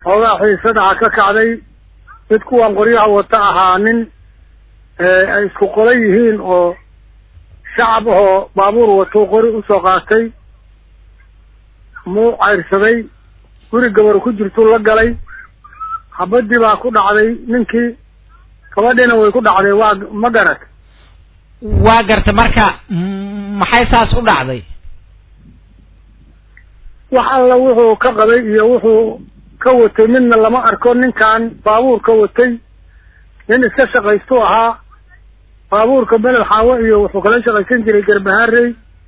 xoogaa xiisadaha ka kacday mid kuwan qoryaha wata ahaa nin ay isku qola yihiin oo shacab ahoo baabuur watou qori usoo qaatay muu cayrsaday guri gabar ku jirtuu la galay habadii baa ku dhacday ninkii gabadhiina way ku dhacday waa ma garat waa garta marka maxay saas u dhacday wax alla wuxuu ka qabay iyo wuxuu ka watay midna lama arko ninkan baabuurka watay nin iska shaqaystu ahaa baabuurka beled xaawo iyo wuxuu kala shaqaysan jiray garbaharey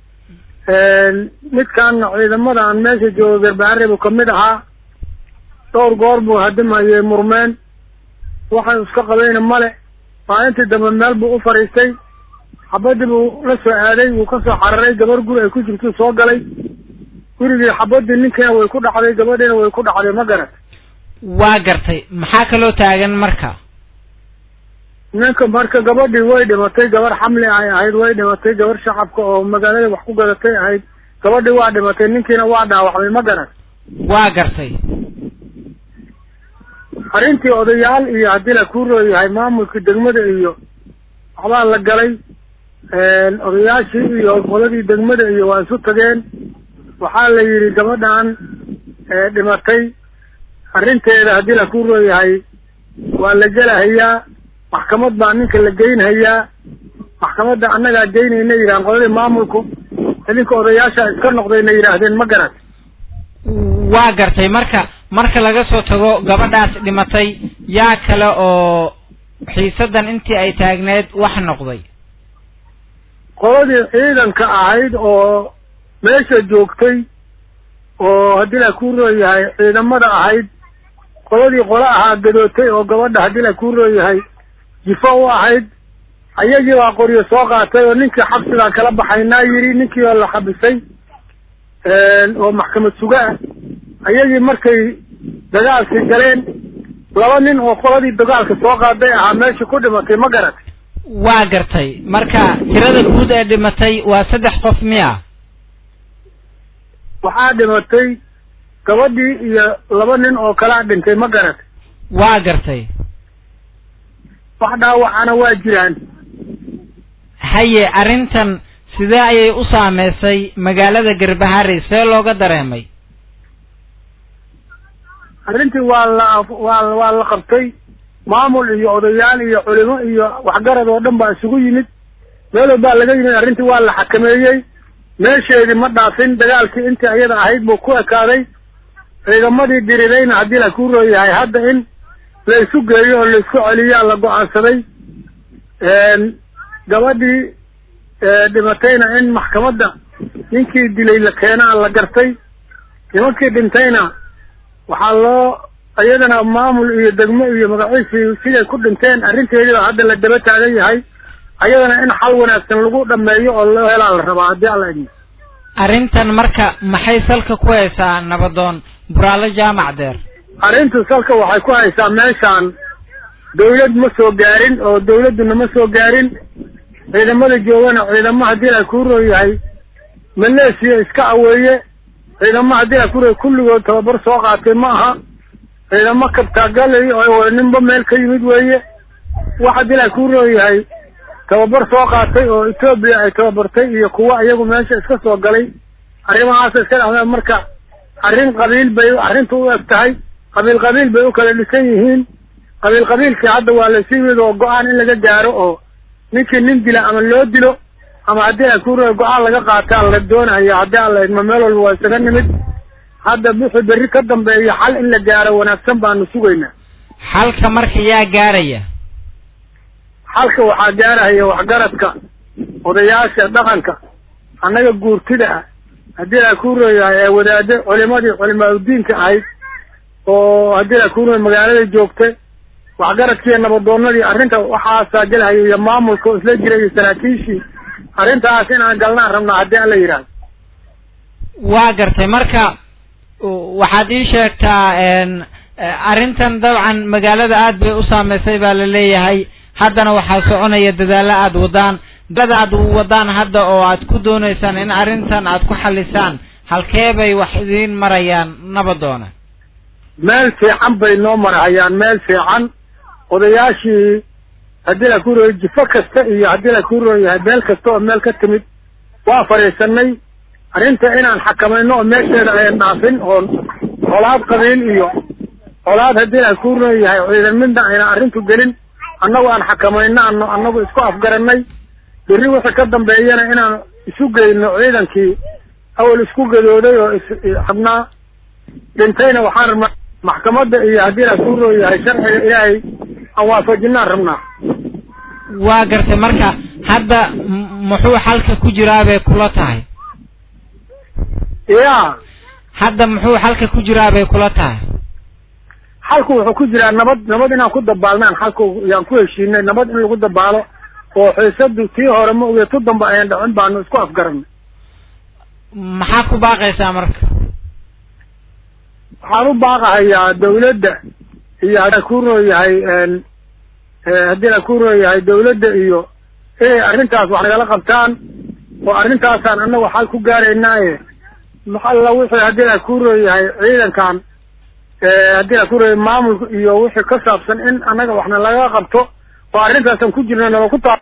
midkaana ciidamadan meesha jooga garbaharey buu kamid ahaa dhowr goor buu hadimayey murmeen waxay iska qabayna male maalintii dambe meel buu u fadhiistay xabadii buu la soo aaday wuu ka soo cararay gabar guri ay ku jirtuu soo galay gurigii xabadii ninkiina way ku dhacday gabadhiina way ku dhacday ma garat waa gartay maxaa kaloo taagan marka ninka marka gabadhii way dhimatay gabar xamli ay ahayd way dhimatay gabar shacabka oo magaalada wax ku gadatay ahayd gabadhii waa dhimatay ninkiina waa dhaawacmay ma garat waa gartay arrintii odayaal iyo haddii la ku rooyahay maamulkii degmada iyo waxbaa la galay odayaashii iyo qoladii degmada iyo waa isu tageen waxaa la yidhi gabadhan dhimatay arrinteeda haddii la ku rooyahay waa la gelahayaa maxkamad baa ninka la geynhayaa maxkamadda annagaa geynayna yidhahan qoladii maamulku idinka odayaasha iska noqdayna yidhaahdeen ma garat waa gartay marka marka laga soo tago gabadhaas dhimatay yaa kale oo xiisadan intii ay taagneed wax noqday qoladii ciidanka ahayd oo meesha joogtay oo haddii la ku rooyahay ciidamada ahayd qoladii qole ahaa gadootay oo gabadha haddii la ku rooyahay jifo u ahayd ayagii baa qoryo soo qaatay oo ninkii xabsigaan kala baxaynaa yidhi ninkii oo la xabisay oo maxkamad suga ah ayagii markay dagaalkii galeen laba nin oo qoladii dagaalka soo qaaday ahaa meesha ku dhimatay ma garatay waa gartay marka tirada guud ee dhimatay waa saddex qof miya waxaa dhimatay gabadhii iyo laba nin oo kalaa dhintay ma garatay waa gartay wax dhaawacana waa jiraan haye arrintan sidee ayay u saameysay magaalada garbaharey see looga dareemay arrintii waa la waa waa la qabtay maamul iyo odayaal iyo culimo iyo waxgarad oo dhan baa isugu yimid meelow baa laga yimid arrintii waa la xakameeyey meesheedii ma dhaafin dagaalkii intii ayada ahayd buu ku ekaaday ciidamadii dirirayna haddii la ku rooyahay hadda in la isu geeyo oo la isku celiyaa la go-aansaday gabadhii dhimatayna in maxkamadda ninkii dilay la keenaa la gartay nimankii dhintayna waxaa loo iyadana maamul iyo degmo iyo magaciisii siday ku dhinteen arrinteediiba hadda la daba taagan yahay ayadana in xal wanaagsan lagu dhameeyo oo loo helaa la rabaa haddii alla idmo arrintan marka maxay salka ku haysaa nabadoon buraalo jaamac deer arrintu salka waxay ku haysaa meeshaan dawlad ma soo gaarin oo dawladduna ma soo gaarin ciidamada joogana ciidamo haddii la ku rooyahay maleesiya iska aweeye ciidamo haddii la ku rooyahay kulligood tababar soo qaatay ma aha ciidamo kabtaagalay oo ninba meel ka yimid weeye wax haddii la ku rooyahay tababar soo qaatay oo etoobiya ay tababartay iyo kuwa iyagu meesha iska soo galay arrimahaasa iska dhacdeen marka arrin qabiil bay arrintu u eg tahay qabiil qabiil bay u kala dhisan yihiin qabiil qabiilkii hadda waa laysu yimid oo go-aan in laga gaaro oo ninkii nin dila ama loo dilo ama haddii ay ku rooya go-aan laga qaataa la doonaya haddii alla idmo meel walba waa isaga nimid hadda wixii berri ka dambeeya xal in la gaaro wanaagsan baanu sugaynaa xalka marka yaa gaaraya xalka waxaa gaarahaya waxgaradka odayaasha dhaqanka annaga guurtida ah haddii la ku rooyahay ee wadaade culimadii culimaa udiinka ahayd oo haddii la ku rooya magaalada joogta waxgaradkiiyo nabadoonadii arrinta waxaasaa gelahaya iyo maamulka oo isla jira iyo saraakiishii arrintaas inaan galnaan rabnaa haddii alla yidhaahdo waa gartay marka waxaad ii sheegtaa arrintan dabcan magaalada aad bay u saameysay baa la leeyahay haddana waxaa soconaya dadaalo aad wadaan dada aad wadaan hadda oo aad ku dooneysaan in arrintan aad ku xalisaan halkee bay wax idiin marayaan nabadoona meel fiican bay noo marahayaan meel fiican odayaashii haddii la ku rooyo jifo kasta iyo haddii la ku rooyahay meel kasta oo meel ka timid waa fadhiisanay arrinta inaan xakamayno oo meesheeda ayan dhaafin oon colaad qabiil iyo colaad haddii la ku rooyahay ciidan midna ayna arrintu gelin annagu aan xakamayno ano annagu isku afgaranay berri wixii ka dambeeyana inaan isu geyno ciidankii awal isku gadooday oo isxabnaa dhintayna waxaan rabnaa maxkamadda iyo haddii la ku rooyahay sharciga ilaahay aan waafajinaan rabnaa waa gartay marka hadda muxuu xalka ku jiraa bay kula tahay ya hadda muxuu xalka ku jiraa bay kula tahay xalku wuxuu ku jiraa nabad nabad inaan ku dabaalnaan xalku yaan ku heshiinay nabad in lagu dabaalo oo xiisadu tii hore ma oge tu dambe ayan dhacin baanu isku afgaranay maxaa ku baaqaysaa marka waxaan u baaqahayaa dawladda iyo haddii la ku rooyahay haddii la ku rooyahay dawladda iyo inay arrintaas wax nagala qabtaan oo arrintaasaan annagu xal ku gaaraynaaye maxalla wixii haddii la ku rooyahay ciidankan haddii la ku rooyahay maamulka iyo wixii ka saabsan in annaga waxna laga qabto oo arrintaasaan ku jirna nala ku taa